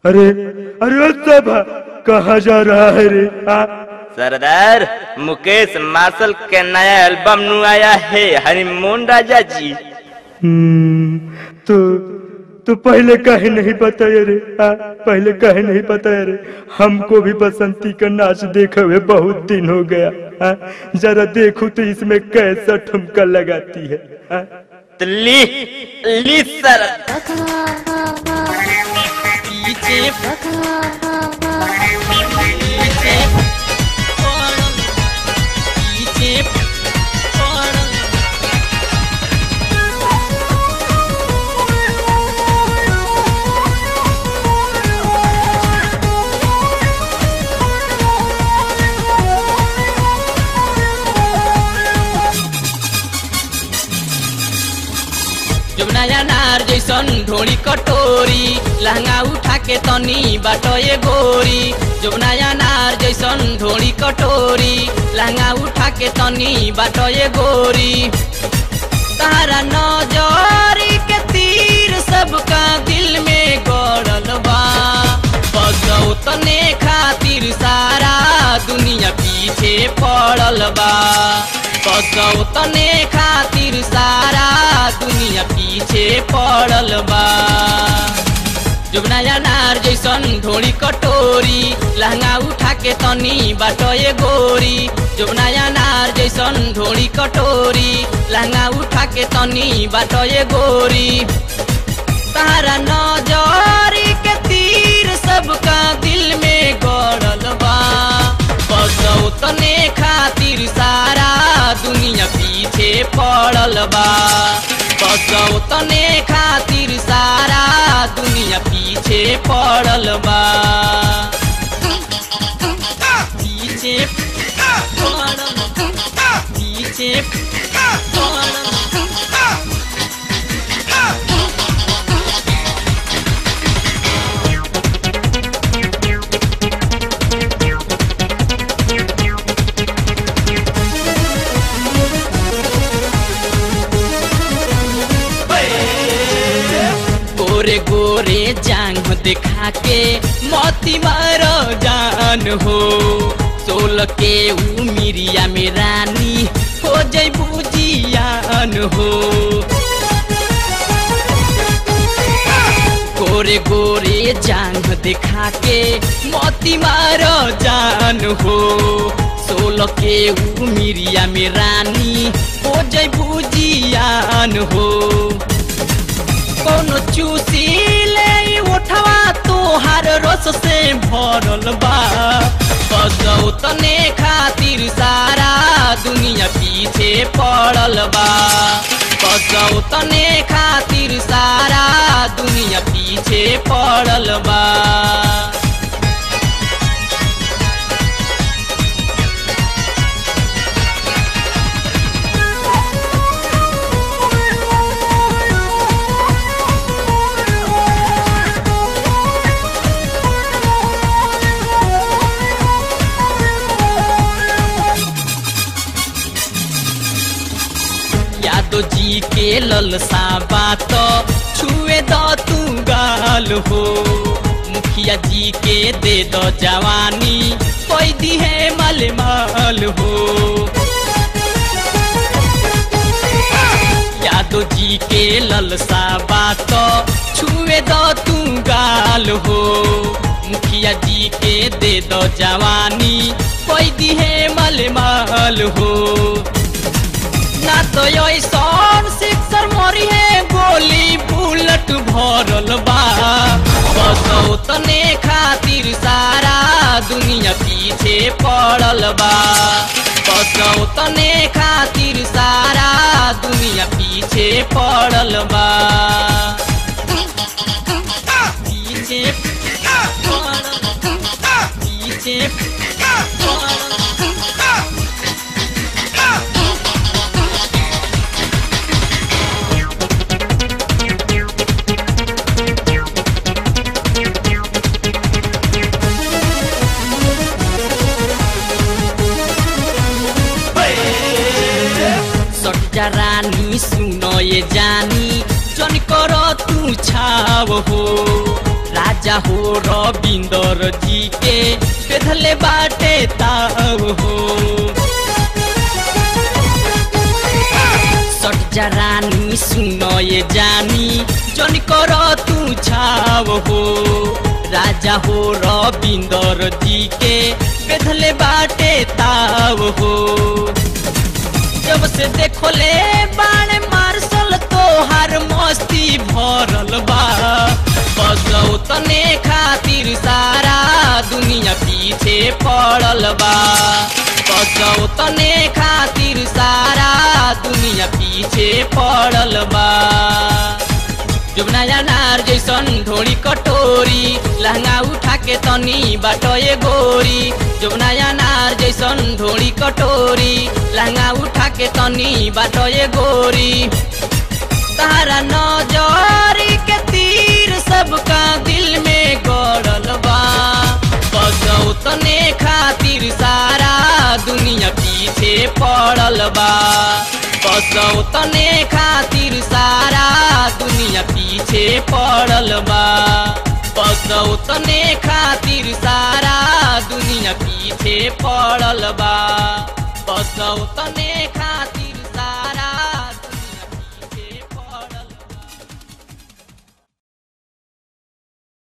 अरे अरे सब कहा जा रहा है रे आ? सरदार मुकेश मार्शल के नया एल्बम नु आया है हनीमून राजा जी हम्म, तो तो पहले कहे नहीं बताया रे आ? पहले कहे नहीं बताया रे हमको भी बसंती का नाच देखे हुए बहुत दिन हो गया आ? जरा देखो तो इसमें कैसा ठुमका लगाती है आ? तो ली ली सर पीछे पीछे पड़ल पीछे पड़ल जब नया नार जैसन ढोड़ी कटोरी लहंगा उठा के तनी बाटो ये गोरी जब नया नार जैसन ढोड़ी कटोरी लहंगा उठा के तनी बाटो ये गोरी तारा नजरी के तीर सबका दिल में गड़ल बा बसौ तने खातिर सारा दुनिया पीछे पड़ल बा बसौ तने खातिर सारा दुनिया पीछे पड़ल बा जब नया नार जैसन ढोड़ी कटोरी लहंगा उठा के तनी बाटो ये गोरी जब नया नार जैसन ढोड़ी कटोरी लहंगा उठा के तनी बाटो ये गोरी तारा नजरी के तीर सबका दिल में गड़ल बा बसौ तने खातिर सारा दुनिया पीछे पड़ल बा बसौ तने खातिर सारा दुनिया पीछे पड़ल बा पीछे पड़ल पीछे पड़ल गोरे गोरे जांग दिखा के मोती मारो जान हो सोल के उमिरिया में रानी हो जय बुजियान हो गोरे गोरे जांग दिखा के मोती मारो जान हो सोल के उमिरिया में रानी हो जय बुजियान हो कोनो चूसी ले उठवा तोहार रस से भरल बा बसौ तने खातिर सारा दुनिया पीछे पड़ल बा बसौ तने खातिर सारा दुनिया पीछे पड़ल बा यादव जी के ललसा बात छुए द तू गाल हो मुखिया जी के दे दो जवानी कोई दी है मल माल हो यादव जी के ललसा बात छुए द तू गाल हो मुखिया जी के दे दो जवानी कोई दी है मल माल हो ना तो ऐसन सिक्सर मोरी है गोली बुलेट भरल बा बसौ तने खातिर सारा दुनिया पीछे पड़ल बा बसौ तने खातिर सारा दुनिया पीछे पड़ल बा पीछे पड़ल पीछे पड़ल सट्टा रानी सुनो ये जानी जन कर तू छाव हो राजा राजा हो रविंदर जी के बेधले बाटे ताव हो सट जा रानी सुनो ये जानी जन कर तू छाव हो राजा हो रविंदर जी के बेधले बाटे ताव हो जब से देखो ले बाण मार्शल तोहार मस्ती भरल बा बसौ तने खातिर सारा दुनिया पीछे पड़ल बा बसौ तने खातिर सारा दुनिया पीछे पड़ल बा जब नया नार जैसन ढोड़ी कटोरी लहंगा उठा के तनी बाटोए गोरी जब नया नार जैसन ढोड़ी कटोरी लहंगा उठा के तनी बाटोए गोरी तारा नजरी के तीर सबका दिल में गड़ल बा बसौ तने खातिर सारा दुनिया पीछे पड़ल बा बसौ तने खातिर सारा दुनिया पीछे पड़ल बा बसौ तने खातिर सारा दुनिया पीछे पड़ल बा बसौ तने